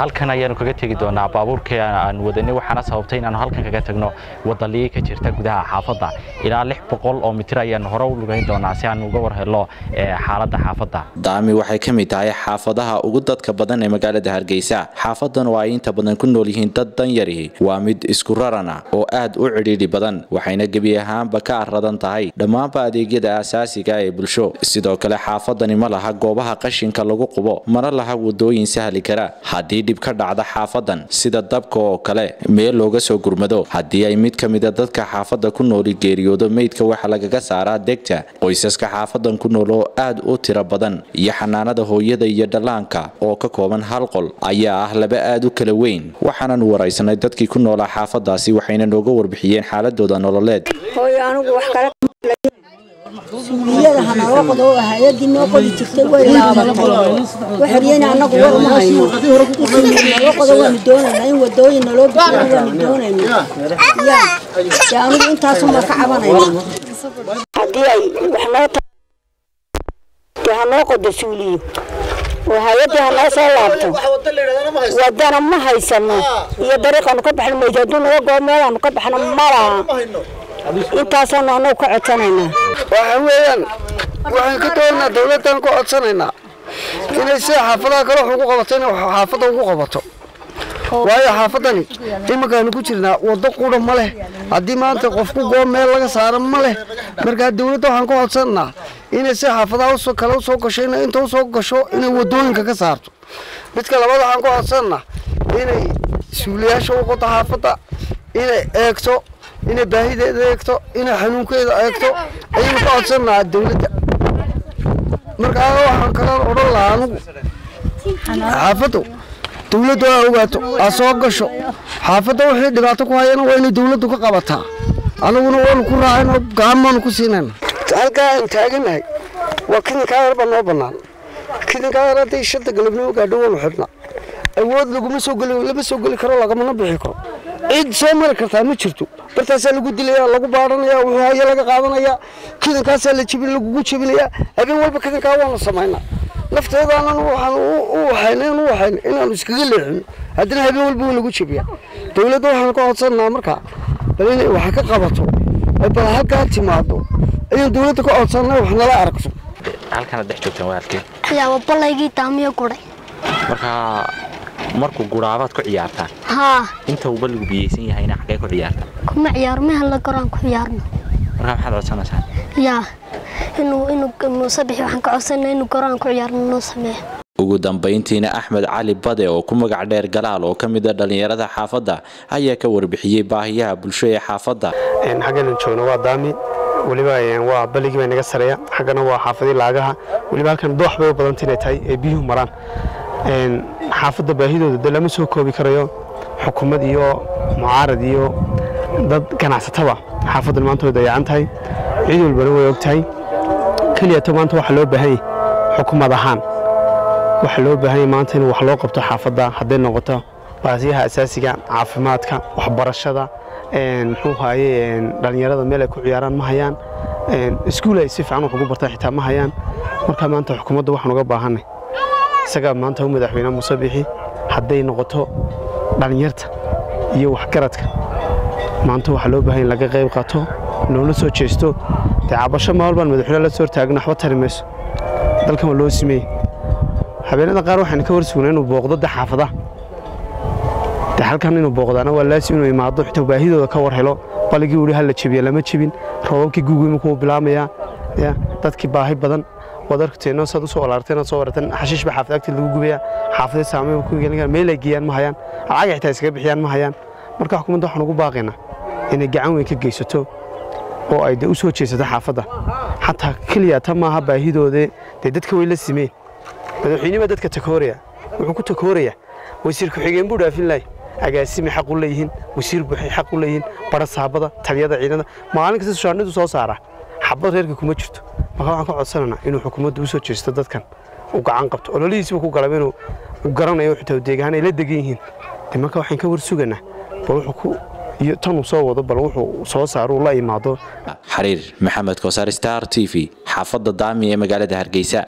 halkan ayaanu kaga tegi doonaa baabuurkii aan wadanay waxaana sababtay inaanu halkan kaga tagno wadaliyi ka jirta gudaha xaafadda ilaa lix boqol oo mitir ayaanu hore u lugayn doonaa si aan uga war helo xaaladda xaafadda daami waxay ka mid tahay xaafadaha ugu dadka badan ee magaalada hargeysa xaafadan oo ay inta badan ku nool yihiin dad danyarihi waa mid isku rarana oo aad u cidhiidhi badan waxayna gebi ahaanba ka aradan tahay dhammaanba adeegyada aasaasiga ee bulsho sidoo kale xaafadani ma laha goobaha qashinka lagu qubo mana laha wadooyin sahli kara haddii dhib ka dhacda xaafadan sida dabka oo kale meel looga soo gurmado haddii ay mid ka mida dadka xaafadda ku nooli geeriyoodo meydka waxa lagaga saaraa degta qoysaska xaafadan ku nool oo aad u tiro badan iyo xanaanada hooyada iyo dhallaanka oo ka kooban hal qol ayaa ah laba aad u kala weyn waxaanan waraysanay dadkii ku noolaa xaafadaasi waxayna nooga warbixiyeen xaaladooda nololeed suuliyada hanaloo qodo oo hay-adii noo qodi jirtay way laabatay waxaryena annagu war uma hayno naloo qodo waanu doonaynaa in wadooyin naloo bixiyo waanu doonaynaa ya dee anigu intaasuma ka cabanayna haddii ay wax noo dee hanoo qodo suuliyo oo hay-adii hanoo soo laabto wadana ma haysano iyo dariiqaanu ka baxno maydo hadduu naga goo meelaanu ka baxno ma laha intaasaanu annagu ka codsanaynaa waxa weeyaan waxaan ka doonaynaa dawladdan ka codsanaynaa inay sida xaafadaha kale wax ugu qabato inay xaafadda ugu qabato waayo xaafadani iminkaanu ku jirnaa waddo qura ma leh haddii maanta qofku goo meel laga saaro ma leh markaa dawladda waxaan ka codsanaynaa inay sida xaafadaha kale usoo gasho inay inta usoo gasho inay wadooyinka ka saarto midka labaad waxaan ka codsanaynaa inay suuliyaasha u qodo xaafadda inay eegto inay baahideeda eegto inay xanuunkeeda eegto ayaynu ka codsannahaa dawladda markaa waxaan kala odhan lahaa anugu xaafaddu dawladdu aa ogaato aa soo gasho xaafadda wixii dhibaato ku hayana waa inay dawladdu ka qabataa anaguna waanu ku raacayno gacan baanu ku siinayna halkaa aan taaganahay waa kidinkaa yar baa noo bannaan kidinkaa yar hadday shanta galabnimo gaadho waanu xidhnaa awood laguma soo geli lama soo geli karo lagamana bixi karo cid soo mari kartaa ma jirto bartaasaa lagu dilaya lagu baadhanaya wuxuu haya laga qaadanaya kidankaasaa la jibin lagugu jebinaya habeen walba kidankaa waanu samaynaa nafteedaanan waxaan u waxaynayn u waxayn inaanu iskaga leexino haddana habeen walba waa lagu jebiya dawladda waxaan ka codsanaa markaa bal inay wax ka qabato ay bal halkaa timaado ayaan dawladda ka codsanaa wax nala aragto halkanaad dhex joogtaan waa halkee ayaaba balaygii daamiyo guray markaa markuu guraabaad ku ciyaartaan haa inta uu balligu biyeysan yahayna xaggee ku ciyaartaan kuma ciyaaro mehalla goraan ku ciyaarno markaa maxaad codsanaysaan yaa inuu inuu muusabixi waxaan ka codsanaa inuu goraan ku ciyaarno noo sameeyo ugu dambayntiina axmed cali bade oo ku magac dheer galaal oo ka mid a dhallinyarada xaafadda ayaa ka warbixiyey baahiyaha bulsho ee xaafadda xaggan joogno waa daami weliba waa balligii bay naga sareeya xaggana waa xaafadii laagaha weliba halkan doox bay u badanta inay tahay ee biyuhu maraan xaafadda baahidooda de lama soo koobi karayo xukuumad iyo mucaarad iyo dad ganacsataba xaafaddan maanta way dayacan tahay cid walbana way og tahay keliyato maanta waxaa loo baahan yahy xukuumad ahaan waxaa loo baahan yahy maanta in wax loo qabto xaafadda hadday noqoto baasiyaha asaasiga caafimaadka waxbarashada muxuu haaye dhallinyarada meel ay ku ciyaaraan ma hayaan iskuul ay si fiican wax ugu bartaan xitaa ma hayaan marka maanta xukuumadda waxaan uga baahanay isagaa maanta u madaxweyne muuse bixi hadday noqoto dhallinyarta iyo waxgaradka maanta waxaa loo baahan in laga qayb qaato loola soo jeesto dee cabasho maal baan madaxweyne la soo hortaagna waxba tari mayso dalkan waa loo simeeyey habeenada qaar waxaynu ka warsugnaa inuu booqdo de xaafadaha de halkan inuu booqdaana waa laasim inuu imaado xitaa baahidooda ka war helo baligii weli hala jebiya lama jebin roobabkii guugii markuu bilaamayaa ya dadkii baahi badan waad arkateenno saad usoo walaarteen aad soo warateen xashiish baa xaafad agteed lagu gubaya xaafadee saameyn ku gelin kara meel ay geeyaan ma hayaan lacag xitaa iskaga bixiyaan ma hayaan marka xukuumadda waxaan ugu baaqaynaa inay gacan weyn ka geysato oo ay de u soo jeesato xaafadda xataa keliya ta maaha baahidoodee dee dadka way la simeen madaxweyne baa dadka takooraya wuxuu ku takooraya wasiir ku-xigeen buu dhaafin lahay agaasimi xaq u leeyihiin wasiir buuxay xaq u leeyihiin bara saabada taliyada ciidada maalin kasta sushaanidu soo saara xabad reerka kuma jirto marka waxaan ka codsanaynaa inuu xukuumadda u soo jeesto dadkan u gacan qabto ololihiisiba ku galaba inuu garanayo xitaa deegahaan ay la degan yihiin de marka waxaan ka war suganaa bal wuxuu ku iyo tanuu soo wado bal wuxuu soo saaro uu la imaado xariir maxamed kosaar star t v xaafadda daami ee magaalada hargeysa